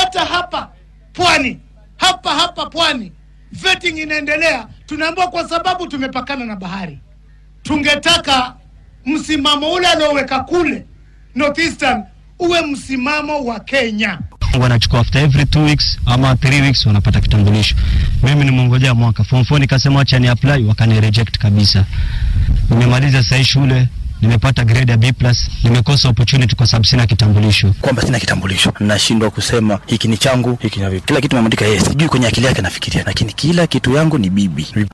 hata hapa pwani, hapa hapa pwani vetting inaendelea. Tunaambiwa kwa sababu tumepakana na bahari, tungetaka msimamo ule anaoweka kule Northeastern uwe msimamo wa Kenya. wanachukua after every two weeks ama three weeks wanapata kitambulisho. Mimi nimengojea mwaka form 4 nikasema acha ni apply, wakani reject kabisa. Nimemaliza sasa shule nimepata grade ya B+, nimekosa opportunity kwa sababu sina kitambulisho. kwamba sina kitambulisho, nashindwa kusema hiki ni changu, hiki ni kila kitu. Nimeandika yes, sijui kwenye akili yake nafikiria, lakini kila kitu yangu ni bibi.